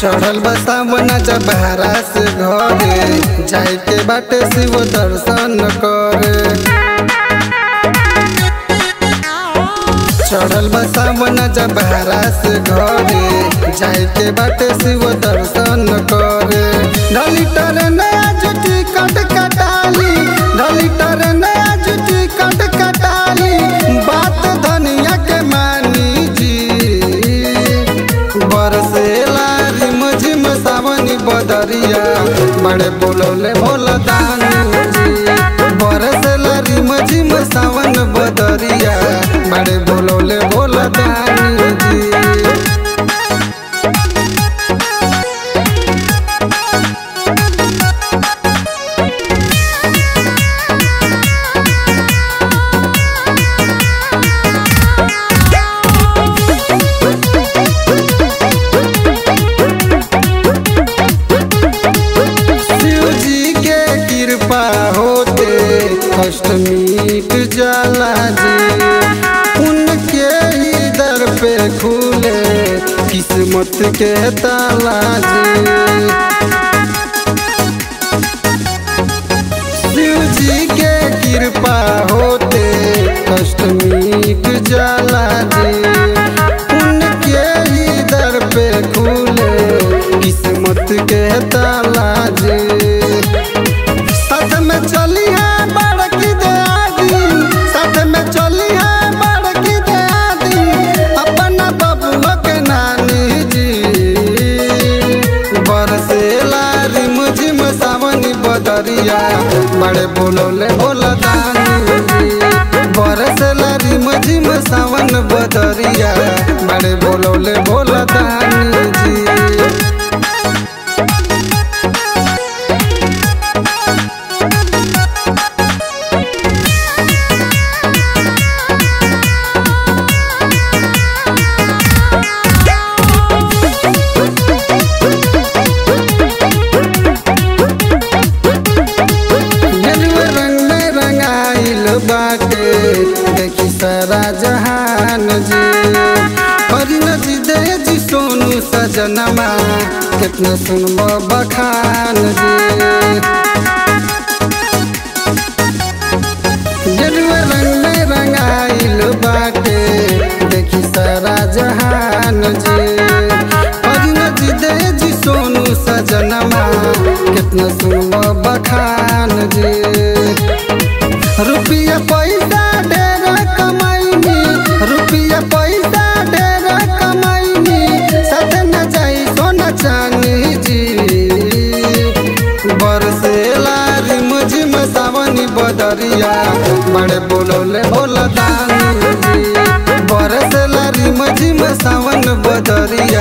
चढ़ल बसावना जब बहरा से घरे जाए के बाटे शिव दर्शन करे चढ़ल बसावना जब बहरा से घरे जाए के बाटे शिव दर्शन करे ढली टर नया जुटी कट कटाली ढली टर नया जुटी कट कटाली बात धनिया के मानी जी बरसेला रिम झिम सावनी बदरिया बड़े बोलौले भोला दानी जी बरसेला रिम झिम सावन बदरिया बड़े बोलौले भोला दानी जी शिव जी के कृपा होते कष्ट मिट जाला जी उनके ही दर पे खुले किस्मत के ताला जी शिव जी के कृपा होते कष्ट मिट जाला जी उनके ही दर पे खुले किस्मत के ताला जी साथ में चली है बड़की दयादी साथ में चली है बड़की दयादी अपना बबुआ के नानी जी बरसेला रिम झिम सावनी बदरिया बड़े बोलोले भोला दानी जी बरसेला रिम झिम सावन बदरिया बड़े बोलोले भोला दानी जी गेरुआ रंग में रंगाइल बाटे देखी सारा जहान जी हरिन जी दे जी सोनू सजनमा कितना सुनबो बखान जी गेरुआ रंग में रंगाइल बाटे देखी सारा जहान जी हरिन जी दे जी सोनू सजनमा कितना सुनबो बखान जी रुपया पैसा ढेर कमाइनी रुपया पैसा ढेर कमाइनी साथ न जाई सोना चानी जी बरसेला रिम झिम सावनी बदरिया बड़े बोलौले भोला दानी जी बरसेला रिम झिम सावन बदरिया